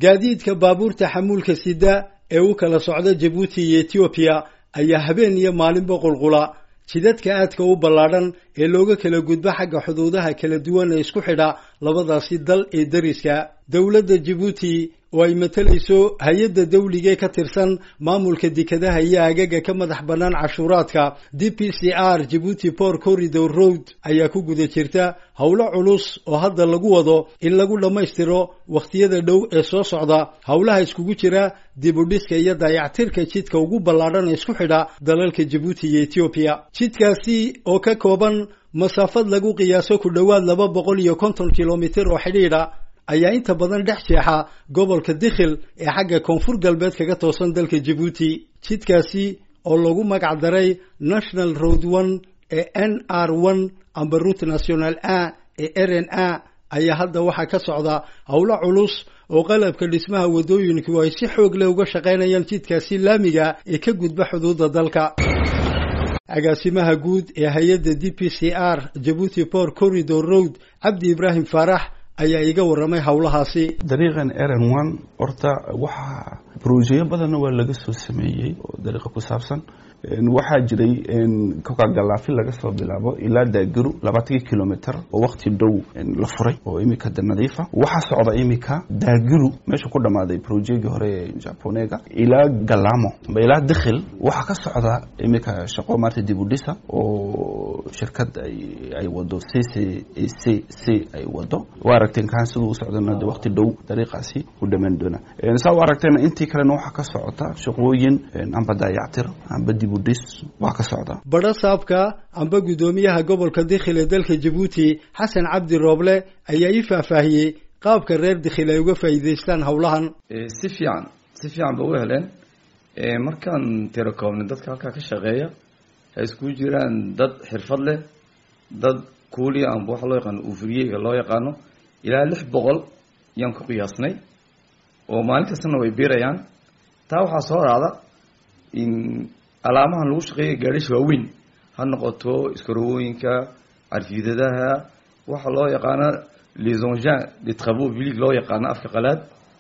gaadiidka baabuurta xamuulka sida ee u kala socda jabuuti iyo etoobiya ayaa habeen iyo maalinba qulqula jidadka aadka u ballaadhan ee looga kala gudbo xagga xuduudaha kala duwan ee isku xidha labadaasi dal ee dariska dowladda jabuuti oo ay matalayso hay-adda dawligee ka tirsan maamulka dekadaha iyo agaga ka madax bannaan cashuuraadka d p c r jabuuti port corridor road ayaa ku guda jirta howlo culus oo hadda lagu wado in lagu dhammaystiro wakhtiyada dhow ee soo socda howlaha iskugu jira dib u dhiska iyo dayactirka jidka ugu ballaadhan ee isku xidha dalalka jabuuti iyo etoobiya jidkaasi oo ka kooban masaafad lagu qiyaaso ku dhowaad laba boqol iyo konton kilomitir oo xidhiidha ayaa inta badan dhex jeexa gobolka dikhil ee xagga koonfur galbeed kaga toosan dalka jabuuti jidkaasi oo lagu magac daray national road one ee n r one amba route national a ee r n a ayaa hadda waxaa ka socda howlo culus oo qalabka dhismaha waddooyinku ay si xoog leh uga shaqaynayaan jidkaasi laamiga ee ka gudba xuduudda dalka agaasimaha guud ee hay-adda d p c r jabuuti port corridor road cabdi ibraahim faarax ayaa iga warramay howlahaasi dariiqan eren one horta waxaa brojeyo badanna waa laga soo sameeyey oo dariiqa ku saabsan waxaa jiray kokagalaafi laga soo bilaabo ilaa daagaru labaatankii kilomitr oo wakti dhow la furay oo imika de nadiifa waxaa socda imika daagaru meesha ku dhammaaday brojegii hore ee japonega ilaa galamo ilaa dikhil waxaa ka socda imika shaqo maarta dib u dhisa oo shirkad ay wado c c c c ay wado waa aragteen kaan siduu u socdana de wakti dhow dariiqaasi u dhammaan doona saa u aragteena intii kalena waxaa ka socota shaqooyin amba daayactir amba dib waa ka socda badho saabka amba guddoomiyaha gobolka dikhil ee dalka jabuuti xasan cabdi rooble ayaa ii faahfaahiyey qaabka reer dikhil ay uga faa'iidaystaan howlahan si fiican si fiican ba u heleen markaan tirakoobnay dadka halkaa ka shaqeeya ay iskugu jiraan dad xirfad leh dad kuuliya amba waxa loo yaqaano uufuriyeyga loo yaqaano ilaa lix boqol yaan ku qiyaasnay oo maalin kastana way biirayaan taa waxaa soo raacda in alaamahan lagu shaqeeya gaadhisha waaweyn ha noqoto iskarowooyinka carfiidadaha waxa loo yaqaano les engins de travaux publics loo yaqaano afka qalaad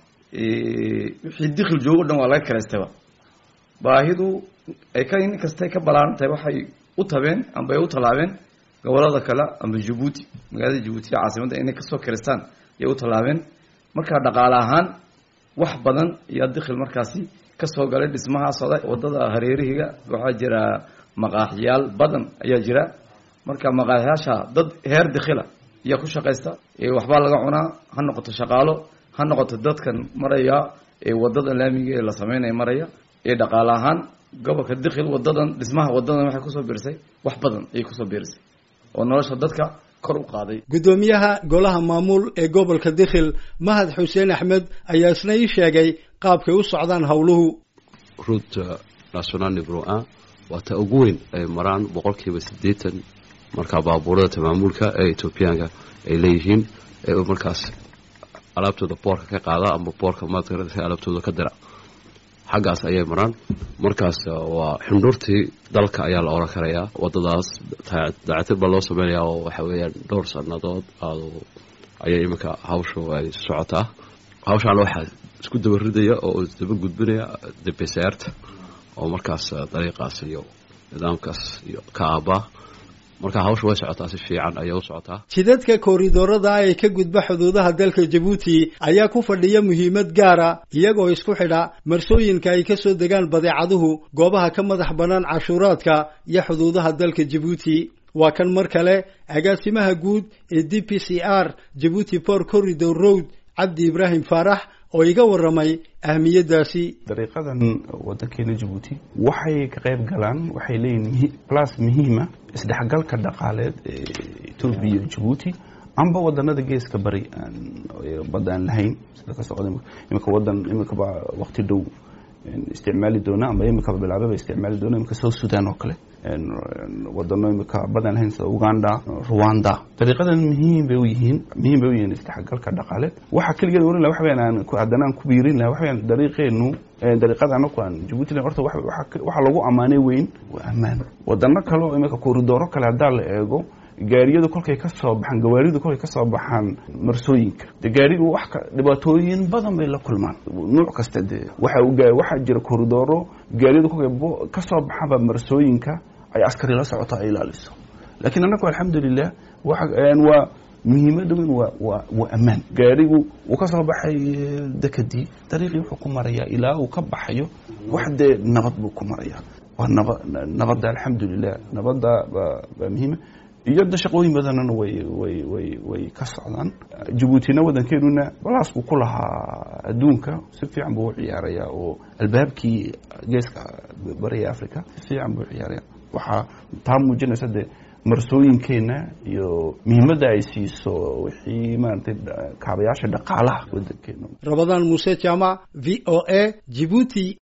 wixii dikhil joogo dhan waa laga kalaystaba baahidu ay ka in kastay ka ballaaran tahay waxay u tabeen amba ay u tallaabeen gobolada kale amba jabuuti magaalada jabuuti ee caasimadda inay kasoo kalaystaan ayay u tallaabeen markaa dhaqaale ahaan wax badan iyo dikhil markaasi kasoo galay dhismaha socda wadada hareerihiga waxaa jira maqaaxyaal badan ayaa jira marka maqaaxyaasha dad heer dikhila ayaa ku shaqaysta waxbaa laga cunaa ha noqoto shaqaalo ha noqoto dadkan maraya ee wadada laamiga ee la sameynaya maraya ee dhaqaale ahaan gobolka dikhil wadadan dhismaha wadadan waxay kusoo biirisay wax badan ayay kusoo biirisay oo nolosha dadka kor u qaaday guddoomiyaha golaha maamul ee gobolka dikhil mahad xuseen axmed ayaa isna ii sheegay qaabkay u socdaan howluhu route national nibro a waa ta ugu weyn ay maraan boqolkiiba siddeetan markaa baabuurada tamaamuulka ee etoobiyaanka ay leeyihiin ee markaas alaabtooda boorka ka qaada ama boorka maadka alaabtooda ka dira xaggaas ayay maraan markaas waa xundhuurtii dalka ayaa la oran karayaa wadadaas dayactir baa loo sameynayaa oo waxa weeyaan dhowr sannadood ayay iminka hawshu ay socotaa hawshaana waxaa isku daba ridaya oo isdaba gudbinaya debeseerta oo markaas dariiqaas iyo nidaamkaas iyo ka aabaa marka hawsha way socotaa si fiican ayay u socotaa jidadka kooridoorada ee ka gudba xuduudaha dalka jabuuti ayaa ku fadhiya muhiimad gaara iyagoo isku xidha marsooyinka ay ka soo degaan badeecaduhu goobaha ka madax bannaan cashuuraadka iyo xuduudaha dalka jabuuti waa kan mar kale agaasimaha guud ee d p c r jabuuti port corridor road cabdi ibraahim faarax oo iga warramay ahmiyaddaasi dariiqadan waddankeena jabuuti waxay ka qayb galaan waxay leeyihin blas muhiima isdhexgalka dhaqaaleed ee etoobiya iyo jabuuti amba wadanada geeska bari badda aan lahayn sida ka socda imika wadan imikaba waqti dhow isticmaali doona amba imikaba bilaababa isticmaali doona imika south sudan oo kale wadano imika badan lahayn sida uganda rwanda dariiqadan muhiim bay u yihiin muhiim bay u yihiin isdhexgalka dhaqaale waxa keligeed oran laha waxa weyan aan haddana aan ku biirin laha waxa weyan dariiqeenu dariiqada anaku aan jabuuti lahayn horta waxa lagu ammaanay weyn waa ammaan wadano kale oo imika koridooro kale haddaa la eego gaariyadu kolkay ka soo baxaan gawaaridu kolkay ka soo baxaan marsooyinka de gaarigu wax ka dhibaatooyin badan bay la kulmaan nuuc kasta dee waxa waxaa jira koridooro gaariyadu kolkay ka soo baxaanba marsooyinka ay askari la socoto ay ilaaliso laakiin annagu alxamdulilah waa muhiimada weyn waa waa waa ammaan gaarigu uu ka soo baxay dekadii dariiqii wuxuu ku marayaa ilaa uu ka baxayo wax dee nabad buu ku marayaa waa naba nabadda alxamdulilah nabadda baa baa muhiima iyo da shaqooyin badanana way way way way ka socdaan jabuutina waddankeenuna balaas buu ku lahaa adduunka si fiican buu u ciyaarayaa oo albaabkii geeska bariga africa si fiican buu u ciyaaraya waxaa taa muujinaysa dee marsooyinkeena iyo muhiimadda ay siiso wixii maaragtay kaabayaasha dhaqaalaha waddankeena rabadaan muuse jaamac v o a jibuuti